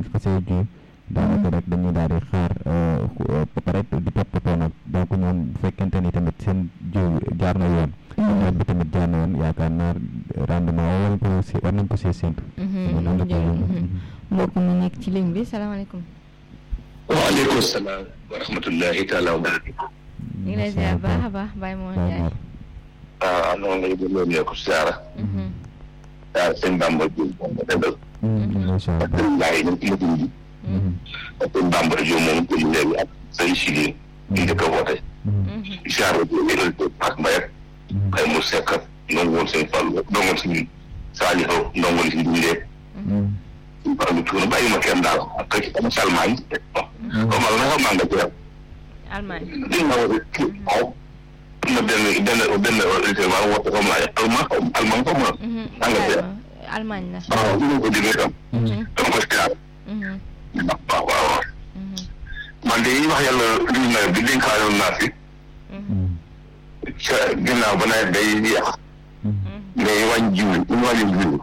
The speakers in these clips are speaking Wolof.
xasee ji daanaka rek dañuy daal di xaar ba pare di toppatoo nag donc ñoom bu fekkente ni tamit seen jiw jaar na yoon. nawet bi tamit jaar na yoon yaakaar naa rendement war nañ ko si war nañ ko see séntu. mbokk mi nekk ci ligne bi salaamaaleykum. waaleykum salaam wa rahmatullahi taala wa barakatuh. ñu ngi lay ziar baax a baax Baye Mor Ndiaye. ah am na ngay delloo ne ko siyaara. ah sëñ Bamba Diop moom la dëggal. macha allah ak sëñ Ndiaye ñu ngi ci liggéey bi. ak sëñ Bamba Diop moom ko léegi ak sëñ Chili. ñu njëkk a woote. siyaara bi yëgal ko ak Mbaye ak. ay mu sekk ak ndongo woon sëñ Fall ndongo woon sëñ Saliou ndongo li si dundee. suñu faram tuuna bàyyi ma kenn daal ak kër am Salmagne. comme al na xam naa nga ci Allemagne. dégg nga woote kii waaw. am na benn benn benn auditeur maa woote comme laaj allemand allemand comme ma. Angleterre. Allemagne la. waaw ñu ngi ko déggee tam. dama ko siyaar. waaw waaw waaw. man de yi wax yàlla li ñu nawet bi dénkaanoon naa fi. ca ginnaaw ba nawet day yàq. mais wàññi jiw ñu wàññi jiw.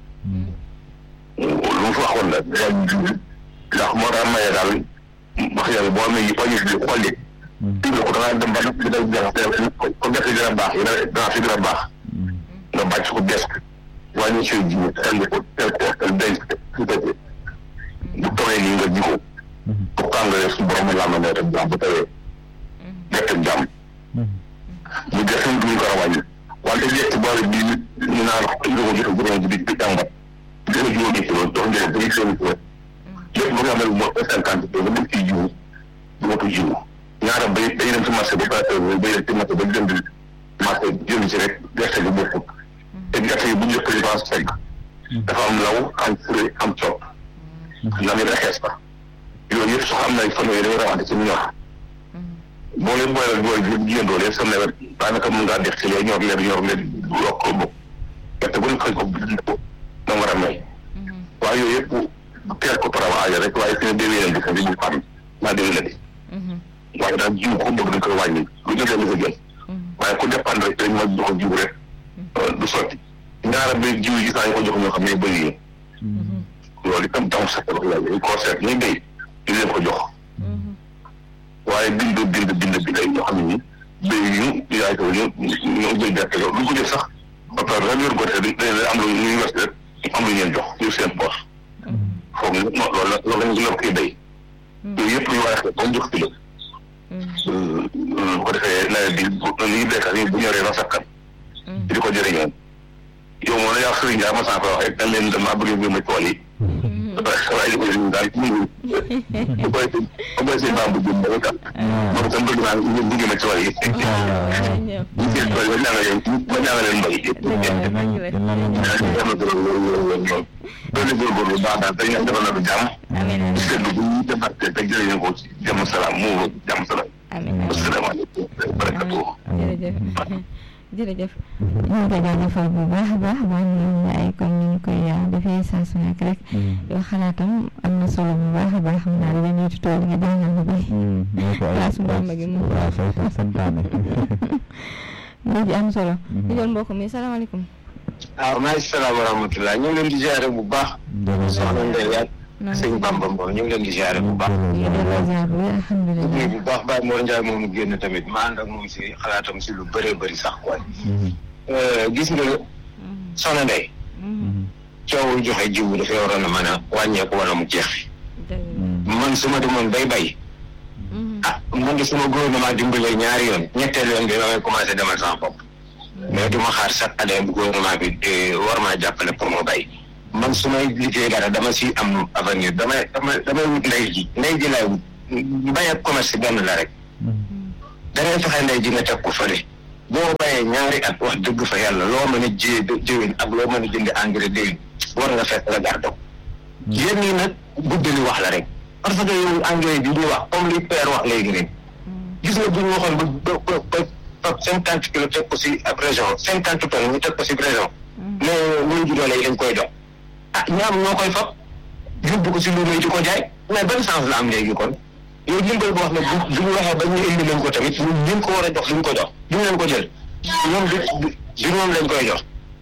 lu mu fa waxoon la day jiw ndax moo tax maye daal wax yàlla boo amee yi wàññi jiw xool it. jiw ko da ngaa dem ba nag dina gerte ko gerte dina baax yi dana fi dina baax. nga bàcc ko des wàññi say jiw teel ko teel ko teel denc ko bu tawee nii nga ji ko. pour que nga def su borom la am nawet ak jàmm bu tawee. gerte jàmm. ñu gerte gi duñ ko war a wàññi. wante gerte boole bi ñu naan ñu ko joxe juróom bi di jàmbat. gën a juróomi kilo dox njëriñ ba ñu juróomi kilo. lépp bu nga xam ne mooy cinquante kilo nga bëgg ciy jiwu du ma ko jiwu. ñaara bay dañuy dem ci marché ba pare bay dem ci marché ba jënd marché jënd ci rek gerte gi bokkul. te gerte gi bu njëkk yi dafa fekk. dafa am law am fure am coop. la muy xees ba. yooyu yëpp soo xam ne fan yii dañuy rawante ci ñor. boo leen booleel booy bi jigéen doole yëpp sa nawet daanaka mën ngaa def ci lee ñor leen ñor leen yokk ko bokk. gerte bu ñu xëy ko ko na war a may. waaye yooyu yëpp teel ko para waaja rek waaye fi ne déwénee leen di ko di bu fànn naa déwénee di. waaye daal jiw ko bëgg dañ koy wàññi lu ñu dem ko jël. waaye ku dépendre rek dañ ma jox jiw rek du sotti. ñaara ba jiw yi saa ñu ko jox ñoo xam ne bëri yi. loolu itam tam sax wax yàlla dañ koo seet ñuy béy di leen ko jox. waaye bind bind bind bi day ñoo xam ne nii béy ñu yaay ko ñu ñu jël gerte loolu du ko jël sax ba pare rajo yor côté bi dañuy am lu ñuy wes rek am lu ñeen jox ñu seen poche. foog ñu non loolu la loolu la ñu yor koy béy. yooyu yëpp ñu war a xeex ba mu jox kilo. bu ko defee nawet bi bu ñuy béykat yi bu ñoree ba sakkan. di ko jëriñoo. yow moom la yaa sëriñ Ndiaye ma sànq wax rek dañ leen damaa bëgg mbir ma tool yi. waaye li ko jëriñ daal ci ñu bu koy bu koy seen bambu jëm ba kat. moom itam bëgg naa ñu bëgg ma tool yi. ñu seen tool yi ba ñaanga leen ba ñaanga leen mbay. am na solo loolu loolu loolu loolu. loolu góorgóorlu baax daal dañu am defal na du jàmm. amiin seetlu bu ñu defaatee te jëriñoo ko ci jàmm salaam mu jàmm salaam. amiin asalaamaaleykum barakatu. jërëjëf jërëjëf ñu ngi koy jaajëfal bu baax a baax baax ñu ay comme ni ñu koy defee saa su nekk rek yoo xalaatam am na solo bu baax a baax xam naa dina ñuy tool nga jàngal ñu bay waaw su Bamba gi moom waaw soo ko santaane mu ji am solo ñu jël mbokk mi salaamaaleykum waaw maa ngi salaam wa rahmatulah ñu ngi leen di ziare bu baax. soxna Ndeye ak sëñ Bamba Mbow ñu ngi leen di ziare bu baax. ñu ngi delloo ziar bu wér ñu alhamdulilah bu baax Baye Mor Ndiaye moomu génn tamit ma ànd ak moom si xalaatam si lu bëree bëri sax quoi. gis nga soxna Ndeye. coowul joxe jiwu dafay waroon a mën a wàññeeku wala mu jeex. man su ma demoon bay bay. ah man de suma gouvernement dimbalee ñaari yoon ñetteel yoon bi damay commencé demal sama bopp. mais du ma xaar chaque année bu gouvernement bi war maa jàppale pour ma bay. man su may liggéey dara dama si am avenir damay damay damay wut ndey ji ndey ji laay wut bay ak commerce benn la rek. da ngay fexe ndey ji nga teg ko fële. boo bayee ñaari at wax dëgg fa yàlla loo mën a jiyee jiwin ak loo mën a jënd engrais déwén war nga fekk nga garde ko. yéen ñi nag guddali wax la rek. parce que yow engrais bi ñuy wax comme li père wax léegi nii. gis nga bu ñu waxoon ba ba ba ba cinquante kilos teg ko si ab région cinquante tonnes ñu teg ko si région. mais ñun ju doole yi dañ koy jox. ah ñaam ñoo koy fab yóbbu ko si luuma yi di ko jaay mais ban sens la am léegi kon yow dimbal boo xam ne bu bu ñu waxee ba ñu indi leen ko tamit ñun ñu ko war a jox duñ ko jox duñ leen ko jël ñoom du du du ñoom lañ koy jox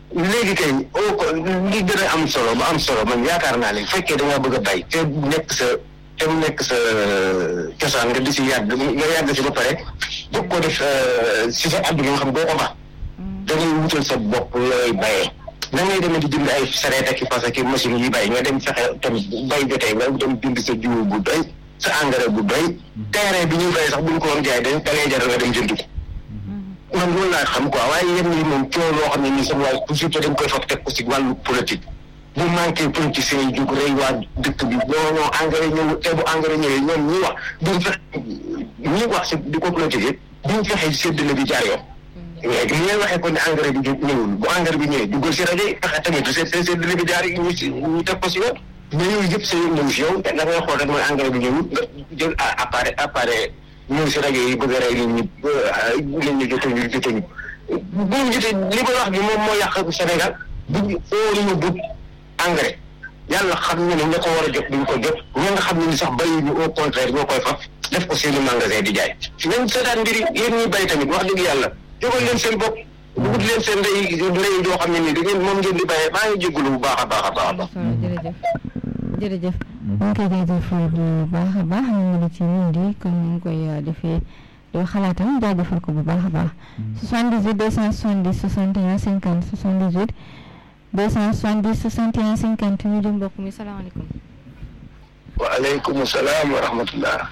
léegi kay oo ko li gën a am solo ba am solo man yaakaar naa ne fekkee da ngaa bëgg a bay te nekk sa te mu nekk sa cosaan nga di si yàgg nga yàgg si ba pare bëgg ko def si sa àdduna nga xam doo ko ba da ngay wutal sa bopp looy bayee na ngay demee di jënd ay sareet ak i fas ak i machine yi bay nga dem fexe tamit bay jotee nga dem jënd sa jiwu bu doy sa engrais bu doy terrain bi ñuy bay sax bu ñu ko woon jaay da da ngay jaral nga dem jënd ko man loolu laa xam quoi waaye yéen ñi moom coow loo xam ne nii sama waaye toujours dañ koy fab teg ko si wàllu politique bu manqué politiciens yi jóg rey waa dëkk bi non non engrais ñëw te bu engrais ñëwee ñoom ñi wax duñ fexe ñi wax si di ko politique duñ fexe séddale bi jaar yoon léegi li ngay waxee kon ne engrais bi ñëwul bu engrais bi ñëwee duggal si rajo yi fexe tamit seen seen séddale bi jaar yi ñu si ñu teg ko si yoon mais yooyu yëpp sa yoon ñëw si yow te da ngay xool rek mooy engrais bi ñëwul nga jël appareil appareil ñëw si rajo yi bëgg a rey nit ñi nit ñi jotuñu jotuñu bu ñu jotee li ko wax bi moom moo yàq Sénégal buñ óolu ñu but engrais yàlla xam ne ne ña ko war a jot duñ ko jot ña nga xam ne ni sax bayi ñu au contraire ñoo koy faf def ko seen i magasin di jaay nañ seetaan mbiri yéen ñuy bay tamit wax dëgg yàlla jógal leen seen bopp wut leen seen ndey ndey doo xam ne nii da ngeen moom ngeen di bayee maa ngi jégalu bu baax a baax a baax a baax jërëjëf jërëjëf ñu ngi koy jaajëfal bu baax a baax ñu ngi ci ñun di comme ni ñu koy defee doo xalaatam jaajëfal ko bu baax a baax 78 270 61 50 78 270 61 50 ñu jëm mbokk mi salaamaaleykum waaleykum salaam wa rahmatullah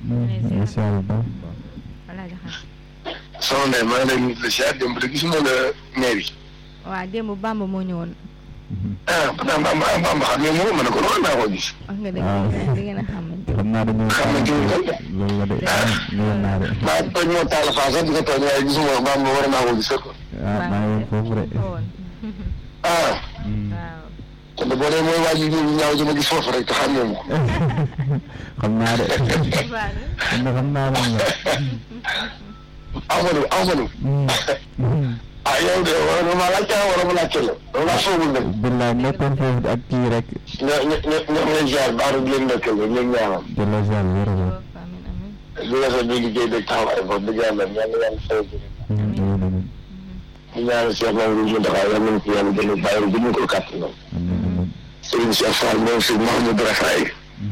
soxna Ndeye maa ngi lay nuyu la siyaar démb de gisuma la mairie waaw démb Bamba moo ñëwoon ah Bamba Bamba xam ne moom ma ne ko loolu naa ko gis wax nga dëgg di ngeen a xamante xam naa dañoo xamante ni kon loolu la de ñëwoon naa de maa tooñ moo taal faa sax di ko tooñ waaye gisuma Bamba war naa ko gis ko ah maa ngi woon foofu de ah waaw kon de boo dee mooy waa ji ñu ñaaw ji ma gis foofu rek te xam ne ko xam naa de xam na xam naa moom la Amadou Amadou ah yow de war na ma laajte wala ma laajte la loolu laa foogul nag billaay nekkoon foofu ak kii rek ñoo ñoo ñoo ñoo ngi lay ziar baax di leen ndokkeel di leen ñaanal de la ziar wér a wér amin amin di rafet bi liggéey beeg taxawaay foofu dëgg yàlla yàlla yàlla fay ko amiin amiin di ñaanal Cheikh Mamadou Mountakha yàlla nañu ko yàlla gën a bàyyi bu ñu ko kàttanam amiin amiin Serigne Cheikh Fall moom si Mahamadou Rafaay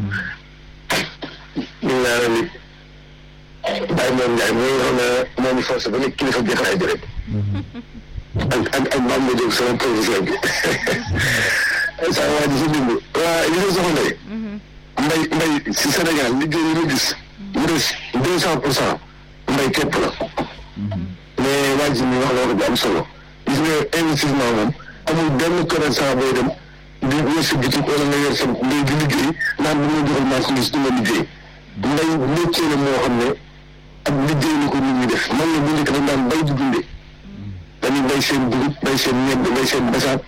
ñu ñaanal it Baye Mor Ndiaye mi nga xam ne moom i force ba nekk kilifa jotaay bi rek ak ak ak Bamba Diop sama professeur bi saa waa ji si dugg waa li nga soxla mbay mbay si Sénégal liggéey yi ñu gis mu des deux cent pour cent mbay képp la mais waa ji mi wax la ko bu am solo gis nga investissement moom amul benn commerçant booy dem di yor sa bitik wala nga yor sa mbay di liggéey naan bu ma joxul marchandise du ma liggéey mbay métier la moo xam ne ak liggéey la ko nit ñi def man la bu njëkk dañ daan bay di dundee dañuy bay seen dugub bay seen ñebe bay seen basaab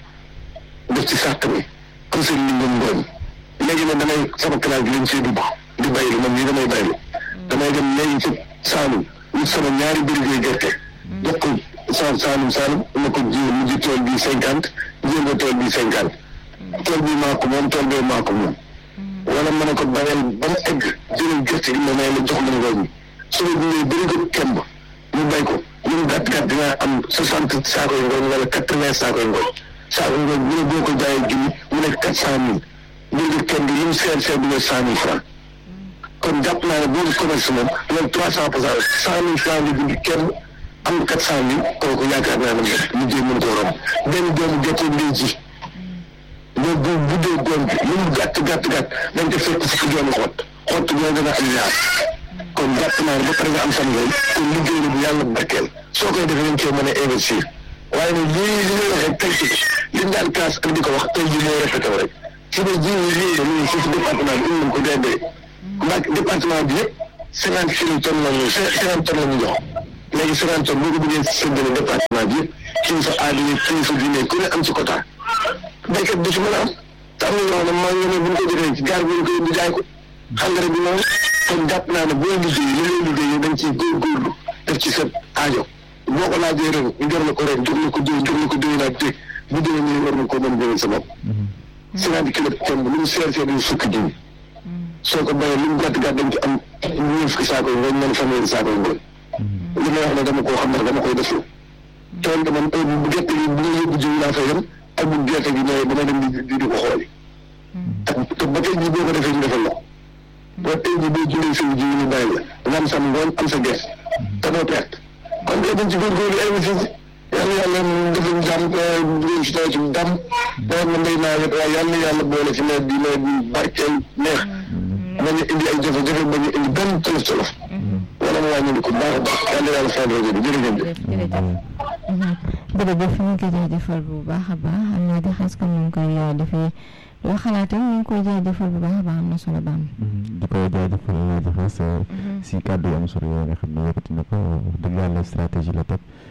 def ci sàq mi comme seen lingam ngooñ léegi nag damay sama classe bi lañ see dugg di baylu man nii damay baylu damay dem léegi ci Saalum wut sama ñaari bërigoy gerte jox ko sa Saalum Saalum na ko jiw mu ji tool bi cinquante jiw ko tool bi cinquante tool bi maa ko moom tool bee maa ko moom wala ma ne ko bayal ba mu egg jëlal gerte gi ma may la jox ma ngooñ mi su ma jëlee bërigo kemb ñu bay ko lu mu gàtt gàtt dinaa am soixante saako yu ngooñ wala quatre vingt saako yu ngooñ saako ngooñ bu ne boo ko jaayee junni mu nekk quatre cent mille bërigo kemb yi mu seer seer du ne cent mille franc kon jàpp naa ne boo di commerce moom loolu trois cent pour cent cent mille franc nga jënd kenn am quatre cent mille kooku yaakaar naa ne liggéey mën koo romb benn doomu gerte ngay ji loolu bu buddee goon bi lu mu gàtt gàtt gàtt dañ ko fekk fukki doomu xott xott boo dana am ñaar kon jàpp naa ne ba pare nga am sam ngooñ kon liggéey la bu yàlla barkeel soo koy defee dañ cee mën a investir waaye nag lii li nga waxee tey ci liñ daan kaas ak di ko wax tey jii moo répété wu rek su dee jiw yi lii la ñu si si département bi indi nañ ko dee ndax département bi yëpp cinquante kilo tonnes la ñu cinquante tonnes la ñu jox léegi cinquante tonnes boo ko bëggee séddale département bi yëpp kilifa aada yi kilifa diine ku ne am ci quota béykat bi ci mën a am te am na ñoo xam ne maa ngi ne bu ñu ko jotee ci gaar bi ñu koy indi jaay ko engrais bi noonu kon jàpp naa ne boo liggéey li ngay liggéey dañ ciy góorgóorlu def ci sa aajo boo ko laajee ren ñu jox la ko ren jox la ko déwén jox la ko déwén ak dégg bu déwén ñu war na ko mën jëlee sa bopp cinquante kilo tomb lu mu seer seer yu fukki jiw soo ko bayee lu mu gàtt gàtt dañ ci am ñeent fukki saako yi ngooñ mën fanweeri saako yi ngooñ li may wax ne dama koo xam ne dama koy deflu tool dama bu gerte gi bu nga yóbbu jiw laa fay dem ak bu gerte gi ñëwee dama dem di di ko xooli te ba tey jii boo ko defee ñu defal la ba tey jii boo jëlee sa jiw ñu bàyyi la nga am sa ngoon am sa gerte te doo perte kon tey dañ ci góorgóorlu investir yàlla yàlla defal jàmm ñu si taw ci dam nawet na mbéy naa yëpp waaye yàlla yàlla boole ci nawet bi nawet bi barkeel neex bañ a indi ay jafe-jafe bañ a indi benn tolof tolof wala mu wàññi ko baax a baax yàlla yàlla fay rajo bi jërëjëf jërëjëf ñu ngi koy jaajëfal bu baax a baax am naa di xas comme ni ñu koy defee loo xalaatam ñu ngi koy jaajëfal bu baax a baax am na solo baam di ko jaajëfal jaajëfal si kàddu yu am solo yooyu nga xam ne yëkkati na ko wax dëgg yàlla stratégie la teg